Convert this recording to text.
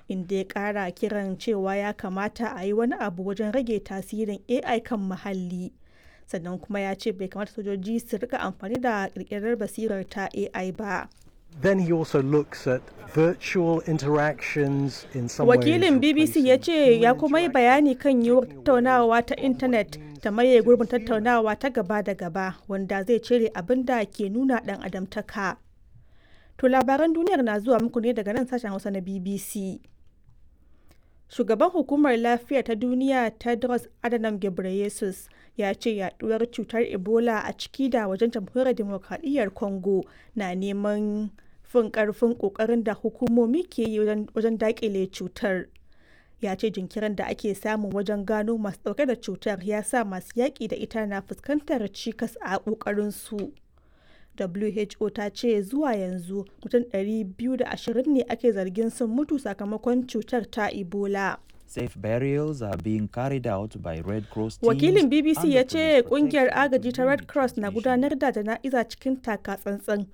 inda ya ƙara kiran cewa ya kamata a yi wani abu wajen rage tasirin AI kan muhalli. Sannan kuma ya ce bai kamata sojoji su rika amfani da ƙirƙirar basirar ta AI ba. Then he also looks at virtual interactions in some Wakilin ways BBC ya replacing ce ya human kuma yi bayani kan yiwuwar tattaunawa ta intanet ta maye gurbin tattaunawa ta gaba da gaba wanda zai cire abin da ke nuna ɗan adamtaka. To labaran duniyar na zuwa muku ne daga nan sashen Hausa na BBC. Shugaban Hukumar Lafiya ta Duniya Tedros Adhanom Ghebreyesus ya ce yaduwar cutar Ebola a ciki da wajen jamhuriyar demokradiyyar Congo na neman fin karfin kokarin da hukumomi ke yi wajen dakile cutar. Ya ce jinkirin da ake samu wajen gano masu dauke da cutar ya sa masu yaƙi da ita na fuskantar cikas a ƙoƙarinsu. WHO ta ce zuwa yanzu mutum 220 ne ake zargin sun mutu sakamakon cutar ta Ebola. Safe burials are being carried out by Red Cross teams Wakilin BBC and ya the ce police kungiyar protection agaji ta Red community Cross na station. gudanar da jana'iza cikin taka tsantsan